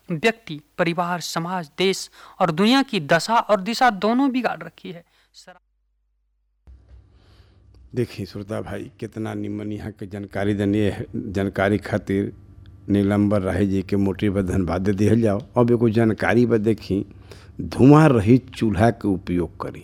व्यक्ति परिवार समाज देश और दुनिया की दशा और दिशा दोनों बिगाड़ रखी है शराब देखिए श्रोता भाई कितना निमन यहाँ के जानकारी दनी जानकारी खातिर नीलम्बर राही जी के मोटी पर धन्यवाद दे दिहल जाओ अब एगो जानकारी बा देखी धुआं रहित चूल्हा के उपयोग करी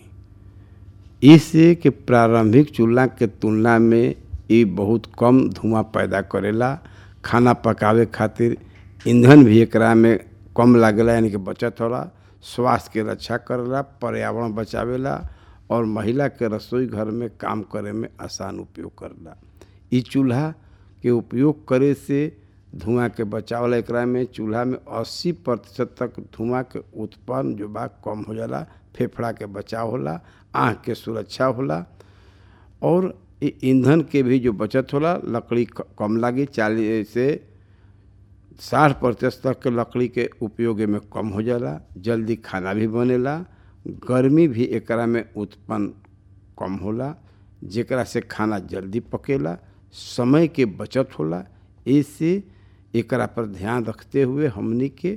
इससे कि प्रारंभिक चूल्हा के तुलना में ये बहुत कम धुआं पैदा करेला खाना पकावे खातिर ईंधन भी एकरा में कम लागेला यानी कि बचत होला स्वास्थ्य के रक्षा करेला पर्यावरण बचावेला और महिला के रसोई घर में काम करे में आसान उपयोग करेला ई चूल्हा के उपयोग करे से धुआं के बचावला एकरा में चूल्हा में 80 प्रतिशत तक धुआं के उत्पन्न जो बा कम हो जाला फेफड़ा के बचाव होला आँख के सुरक्षा होला और ये ईंधन के भी जो बचत होला लकड़ी कम लागी चालीस से साठ प्रतिशत तक के लकड़ी के उपयोग में कम हो जाला जल्दी खाना भी बनेला गर्मी भी एकरा में उत्पन्न कम होला जेकरा से खाना जल्दी पकेला समय के बचत होला इससे एकरा पर ध्यान रखते हुए हमनी के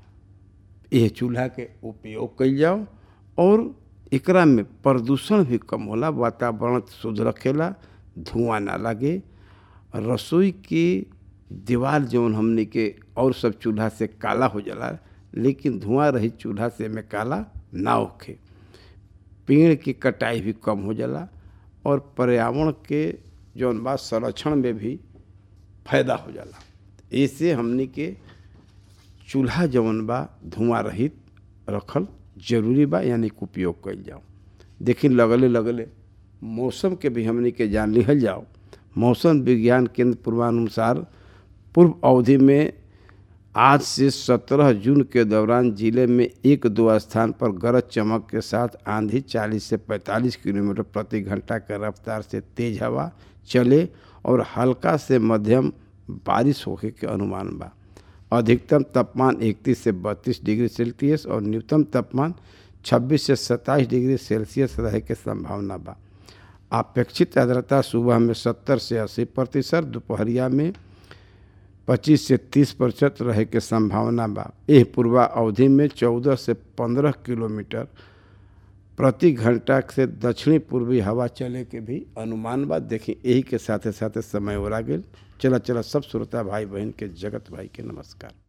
यह चूल्हा के उपयोग कल जाओ और एकरा में प्रदूषण भी कम होला वातावरण शुद्ध रखेला धुआं ना लगे रसोई की दीवार जौन हमने के और सब चूल्हा से काला हो जाला लेकिन धुआं रहित चूल्हा से में काला ना होखे पेड़ की कटाई भी कम हो जाला और पर्यावरण के जौन बा संरक्षण में भी फायदा हो जाला ऐसे हमने के चूल्हा जौन बा धुआं रहित रखल जरूरी बा यानी कि उपयोग कल जाओ देखिए लगले लगले मौसम के भी हमने के जान लिहल जाओ मौसम विज्ञान केंद्र पूर्वानुसार पूर्व अवधि में आज से 17 जून के दौरान जिले में एक दो स्थान पर गरज चमक के साथ आंधी 40 से 45 किलोमीटर प्रति घंटा के रफ्तार से तेज हवा चले और हल्का से मध्यम बारिश होने के अनुमान बा अधिकतम तापमान 31 से 32 डिग्री सेल्सियस और न्यूनतम तापमान 26 से 27 डिग्री सेल्सियस रहे के संभावना बा अपेक्षित आर्द्रता सुबह में 70 से 80 प्रतिशत दोपहरिया में 25 से 30 प्रतिशत रहे के संभावना बा एह पूर्वा अवधि में 14 से 15 किलोमीटर प्रति घंटा से दक्षिणी पूर्वी हवा चले के भी अनुमान बा देखी यही के साथे साथे समय ओरा गेल चला चला सब श्रोता भाई बहन के जगत भाई के नमस्कार